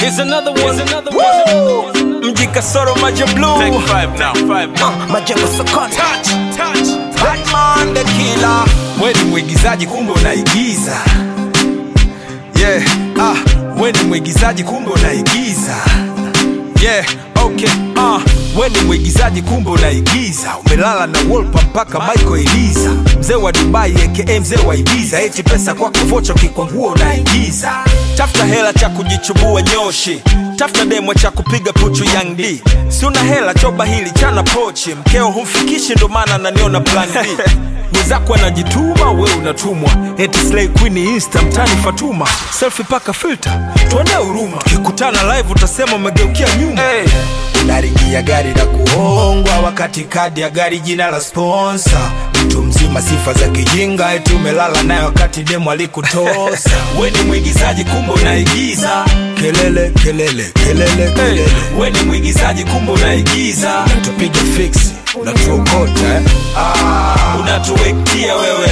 Here's another one. Here's another one. Here's another one. mji kasoro maja blue Take five now. Five now. majengo sokoni Touch, touch. Batman the killer we ni mwigizaji kumbe unaigiza yeah ah we ni mwigizaji kumbe unaigiza yeah okay ah we ni mwigizaji kumbe unaigiza umelala na wolpa mpaka michael eliza mzee wa dubai aka mzee wa ibiza eti pesa kwako vocha kikwangua unaigiza tafuta hela cha kujichubua nyoshi tafuta demo cha kupiga puchu yang d si una hela choba hili chana pochi mkeo humfikishi ndo maana naniona plan b mwenzako anajituma we unatumwa eti slay queen insta mtani fatuma selfie paka filter tuone huruma kikutana live utasema umegeukia nyuma hey. unaringia gari la kuhongwa wakati kadi ya gari jina la sponsa mtu mzima sifa za kijinga eti umelala naye wakati demu alikutosa we ni mwigizaji kumbe unaigiza kelele kelele kelele kelele hey. we ni mwigizaji kumbe unaigiza tupiga fiksi unatuokota eh? ah, unatuwektia wewe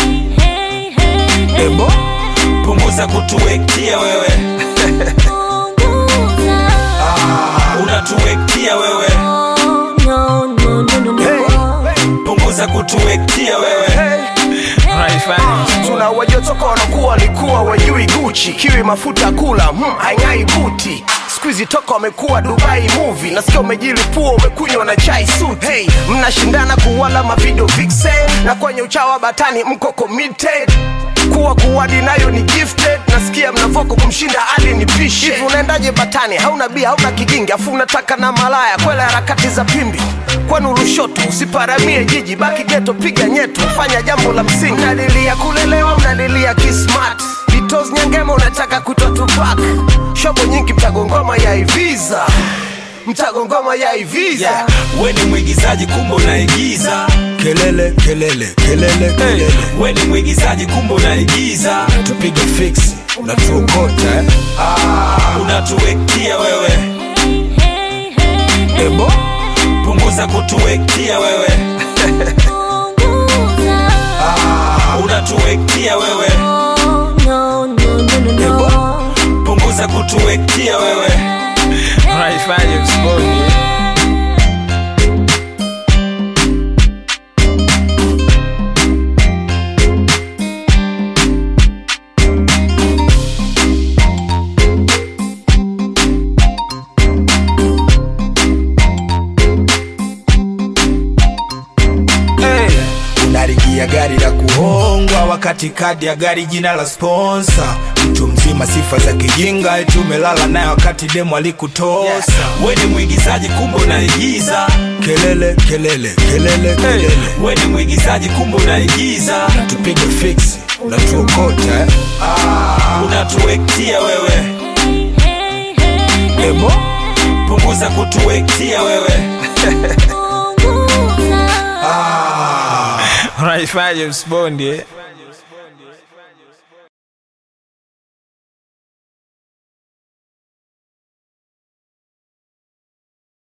ebo punguza kutuwektia wewe unatuwektia wewe punguza kutuwektia wewe tuna wajotoka wanakuwa walikuwa wajui guchi kiwi mafuta kula hmm, haing'ai buti skuizi toka wamekuwa dubai movie nasikia umejilipua umekunywa na chai suit hey, mnashindana kuwala mavidio vixen na kwenye uchawa batani mko committed kuwa kuwadi nayo ni gifted nasikia mnavoko kumshinda ali ni pishi hivi unaendaje batani hauna bia hauna kijingi afu unataka na malaya kwela harakati za pimbi kwenu lushoto usiparamie jiji baki geto piga nyetu fanya jambo la msingi mnalilia kulelewa mnalilia kismat vitos nyangema unataka kutwa tupak shobo nyingi mtagongoma ya iviza mtagongoma ya iviza yeah. we ni mwigizaji kumbe unaigiza kelele kelele kelele kelele hey. we ni mwigizaji kumbe unaigiza tupige fiksi unatuokota eh? ah, unatuwektia wewe ebo punguza kutuwektia wewe ah, unatuwektia wewe ebo punguza kutuwektia wewe Naifanya msiboni. hey. unarigia gari la kuhongwa wakati kadi ya gari jina la sponsa mtu mzima sifa za kijinga eti umelala naye wakati demu alikutosa yeah. we ni mwigizaji kumbe unaigiza kelele kelele kelele kelele hey. we ni mwigizaji kumbe unaigiza tupige fiksi unatuokota eh? ah, unatuwektia wewe ebo punguza kutuwektia wewe ah. Naifanya msiboni.